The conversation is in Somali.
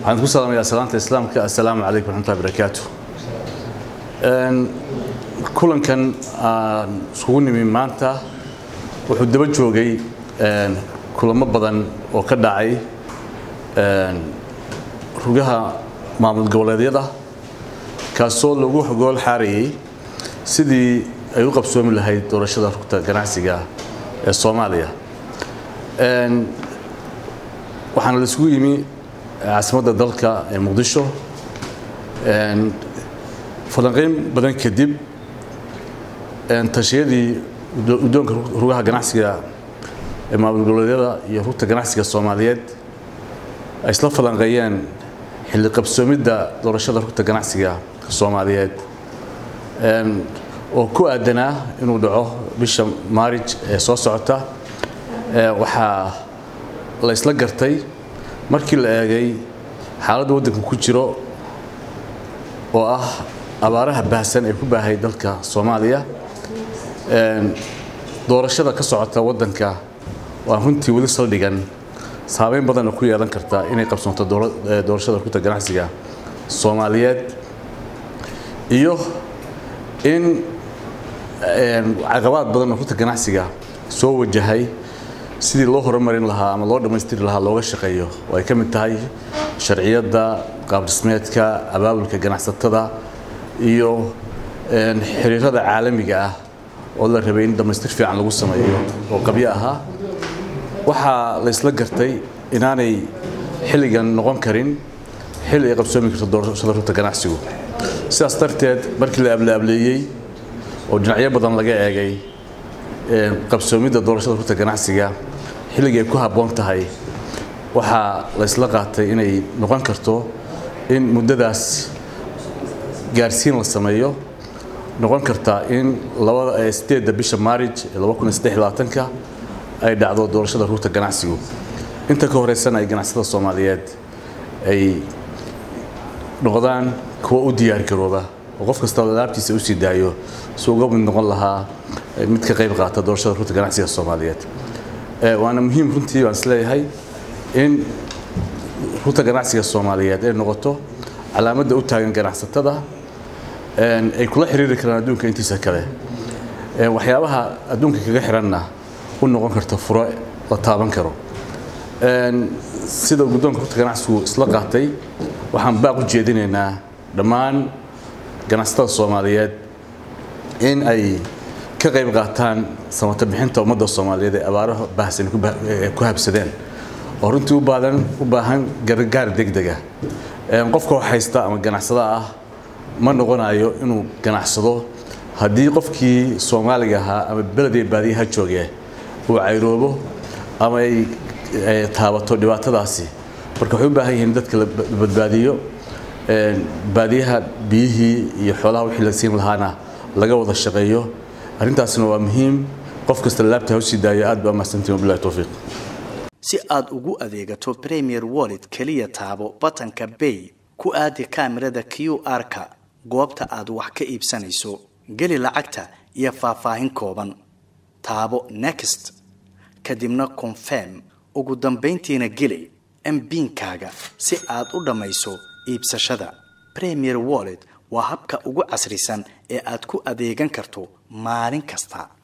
waxaan ku salaamayaa salaanta islaamka assalaamu calaykum waraxmatullahi barakaatu kulankan aan iskugu nimi maanta wuxuu daba joogay kulamo badan oo ka dhacay rugaha maamul goboleedyada kaasoo lagu gool xaarayay sidii ay u qabsoomi lahayd doorashada rugta ganacsiga ee soomaaliya waxaana la isugu yimi caasimadda dalka ee muqdisho falanqayn badan kadib tashiyadii guddoonka rugaha ganacsiga ee maamul goboleedyada iyo rugta ganacsiga soomaaliyeed ay isla falanqeeyeen xilli qabsoomidda doorashada rugta ganacsiga soomaaliyeed oo ku aadanaa inuu dhaco bisha maarij ee soo socota waxaa la isla gartay markii la eegay xaaladda waddanka ku jiro oo ah abaaraha baahsan ee ku baahay dalka soomaaliya doorashada ka socota waddanka waa runtii weli saldhigan saameyn badanna ku yeelan karta inay qabsoonto doorashada rugta ganacsiga soomaaliyeed iyo in caqabaad badan oo rugta ganacsiga soo wajahay sidii loo horumarin lahaa ama loo dhammaystiri lahaa looga shaqeeyo oo ay ka mid tahay sharciyadda qaabdhismeedka abaabulka ganacsatada iyo xiriirada caalamiga ah oo la rabay in dhammaystir fiican lagu sameeyo oo qabyo ahaa waxaa la isla gartay inaanay xilligan noqon karin xilli ay qabsoomi karto doorashada rugta ganacsigu sidaas darteed markii la ablaableeyey oo dhinacyo badan laga eegay qabsoomidda doorashada rugta ganacsiga xilligii ay ku habboon tahay waxaa la isla qaatay inay noqon karto in muddadaas gaarsiin la sameeyo noqon karta in sideedda bisha maarij ee ka ay dhacdo doorashada rugta ganacsigu inta ka horeysana ay ganacsada soomaaliyeed ay noqdaan kuwa u diyaargarooba oo qof kasta alaabtiisa usii daayo si uga mid noqon lahaa mid ka qayb qaata doorashada rugta ganacsiga soomaaliyeed waana muhiim runtii baan isleeyahay in rugta ganacsiga soomaaliyeed ay noqoto calaamadda u taagan ganacsatada ay kula xiriiri karaan adduunka intiisa kale waxyaabaha adduunka kaga xiranna u noqon karta furo la taaban karo sida guddoonka rugta ganacsigu isla qaatay waxaan baaq u jeedinaynaa dhammaan ganacsatada soomaaliyeed in ay ka qayb qaataan samata bixinta ummadda soomaaliyeed ee abaaraha baahsan ku habsadeen oo runtii ubaadan u baahan gargaar degdega qofka wax haysta ama ganacsada ah ma noqonayo inuu ganacsado haddii qofkii soomaaliga ahaa ama beledee baadiyaha jooge uu cayroobo ama ay taabato dhibaatadaasi marka waxay u baahan yihiin dadka la badbaadiyo baadiyaha biyihii iyo xoolaha wixii la siin lahaana laga wada shaqeeyo arrintaasna waa muhiim qof kasta laabta ha usii daayo aad baa mahadsantiin wabillahi towfiiq si aad ugu adeegato premier wallet keliya taabo batanka bay ku aadi kaamirada q r-ka goobta aad wax ka iibsanayso geli lacagta iyo faahfaahin kooban taabo next kadibna confirm ugu dambayntiina geli mbiinkaaga si aad u dhammayso iibsashada premier wallet waa habka ugu casrisan ee aad ku adeegan karto maalin kasta